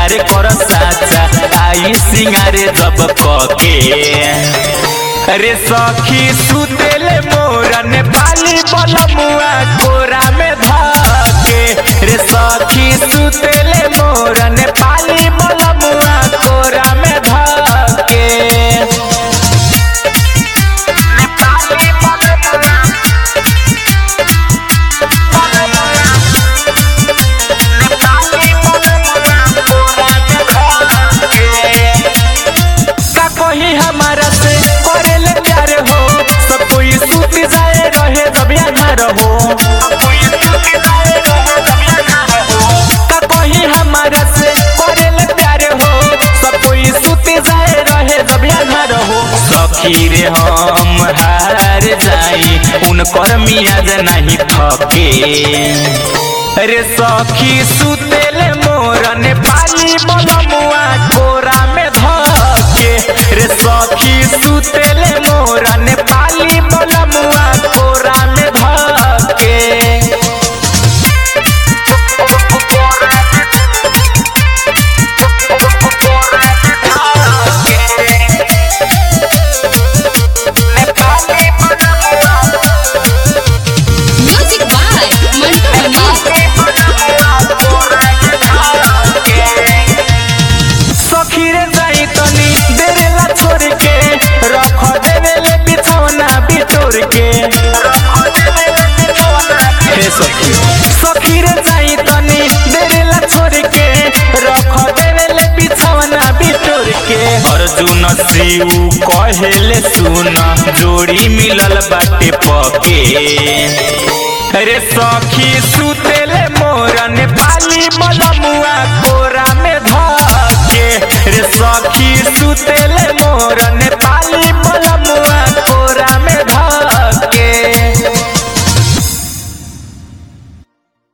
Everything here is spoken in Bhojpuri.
प्यार कर साचा आई सिंगारे जब कके रे सखी सुतेले मोरन पाली बलमुआ कोरा में धके रे सखी सुतेले मोरन पाली बलमुआ कोरा में धके का कही हमारा से करेले प्यार हो सब कोई सूत जाए रहे जब यहाँ रहो का कही हमारा से करेले प्यार हो सब कोई सूत जाए रहे जब यहाँ रहो सखी रे हम हार जाई उनकर मियाज नहीं थके रे सखी सुतेले मोरन पाली बलमुआ कोरा में धके रे सखी सुतेले मोरन पाली बलमुआ कोरा में धके म्यूजिक बाय मंटू मनी सखी रे जाई तनी देरेला छोड़ के रख देवेले बिछौना बिटोर के हे सखी सखी रे जाई तनी देरेला छोड़ के रख देवेले बिछौना बिटोर के अर्जुन शिव कहेले सुन जोड़ी मिलल बाटे पके रे सखी सुतेले मोरन पाली बलमुआ कोरा में धके रे सखी सुतेले मोरन